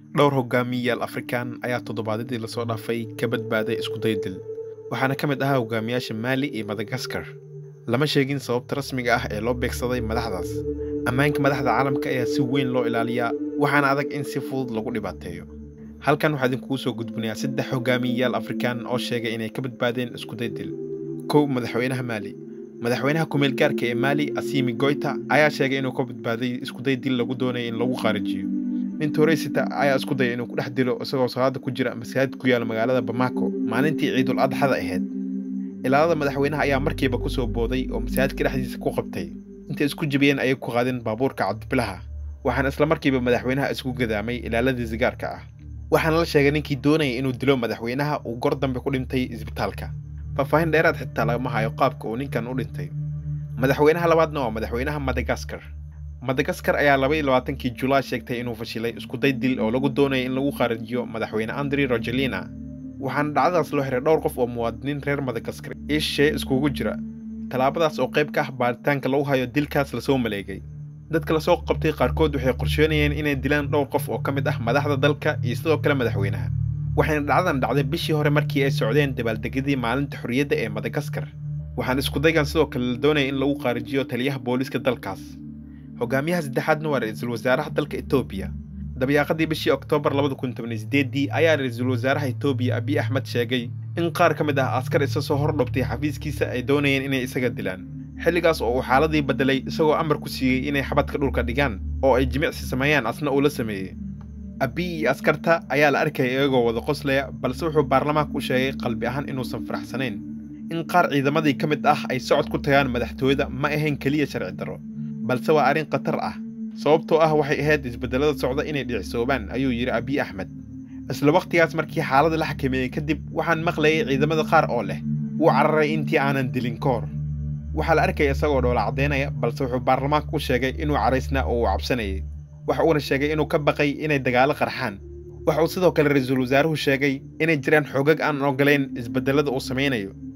dhowr hogaamiyayaal afrikaan ayaa toddobaadyadii lasoo dhaafay ka badbaaday iskuday dil waxaana ka mid ahaa hogaamiyaasha maali iyo madagaskar lama sheegin sababta rasmiga ah ee loo beegsaday madaxdaas ammaanka madaxda caalamka ayaa si weyn loo ilaaliyaa waxaana adag in si fudud lagu dhibaateeyo halkan waxaa idinkugu soo gudbinayaa saddex hogaamiyayaal afrikaan oo sheegay inay ka badbaadeen iskuday dil kow madaxweynaha maali madaxweynaha kumeel gaarka ee maali asimi goyta ayaa sheegay inuu ka badbaaday iskuday dil lagu doonaya in lagu qaarijiyo nin toreysita ayaa isku daya inuu ku dhex dilo isagoo salaada ku jira masaajid ku yaala magaalada bamako maalintii ciidul adxada ahayd ilaalada madaxweynaha ayaa markiiba ku soo booday oo masaajidka dhexdiisa ku qabtay intay isku jibiyeen ayay ku qaadeen baabuurka cabdibilaha waxaana isla markiiba madaxweynaha isku gadaamay ilaaladii sigaarka ah waxaana la sheegay ninkii doonaya inuu dilo madaxweynaha uu gor dambe ku dhintay isbitaalka faahfaahin dheeraad xitaa lagama hayo qaabka uu ninkan u dhintay madaxweynaha labaadna waa madaxweynaha madagaskar madagaskar ayaa labaiyo labaatankii julaay sheegtay inuu fashilay iskuday dil oo lagu doonaya in lagu qaarijiyo madaxweyne andri rogelina waxaana dhacdadaas loo xiray dhowr qof oo muwaadiniin reer madagaskar iyo shisheeye iskugu jira tallaabadaas oo qayb ka ah baaritaanka lagu hayo dilkaas lasoo maleegay dadka lasoo qabtay qaarkood waxay qorsheynayeen inay dilaan dhowr qof oo ka mid ah madaxda dalka iyo sidoo kale madaxweynaha waxayna dhacdadan dhacday bishii hore markii ay socdeen dabaaldegyadii maalinta xorriyadda ee madagaskar waxaana iskudaygan sidoo kale la doonaya in lagu qaarijiyo taliyaha booliiska dalkaas hogaamiyaha saddexaadna waa ra-iisul wasaaraha dalka etoobiya dabyaaqadii bishii oktoobar labada kun toban iyo sideeddii ayaa ra-iisul wasaaraha etoobiya abiy axmed sheegay in qaar ka mid ah askar isa soo hor dhobtay xafiiskiisa ay doonayeen inay isaga dilaan xilligaas oo uu xaaladii beddelay isagoo amar ku siiyey inay xabadka dhulka dhigaan oo ay jimicsi sameeyaan asna uu la sameeyey abiy iyo askarta ayaa la arkaya iyagoo wada qoslaya balse wuxuu baarlamaanka u sheegay qalbi ahaan inuusan faraxsanayn in qaar ciidamadii ka mid ah ay socod ku tagaan madaxtooyada ma ahayn keliya sharci darro balse waa arrin khatar ah sababtoo ah waxay ahayd isbedelada socda inay dhicisoobaan ayuu yidhi abiy axmed isla wakhtigaas markii xaaladda la xakameeyey kadib waxaan maqlayay ciidamada qaar oo leh wuu cararay intii aanan dilin ka hor waxaa la arkaya isagoo dhoola caddaynaya balse wuxuu baarlamaanka u sheegay inuu caraysnaa oo uu cabsanayay waxa uuna sheegay inuu ka baqay inay dagaalo qarxaan waxa uu sidoo kale ra-iisul wasaaruhu sheegay inay jiraan xoogag aan ogolayn isbedelada uu samaynayo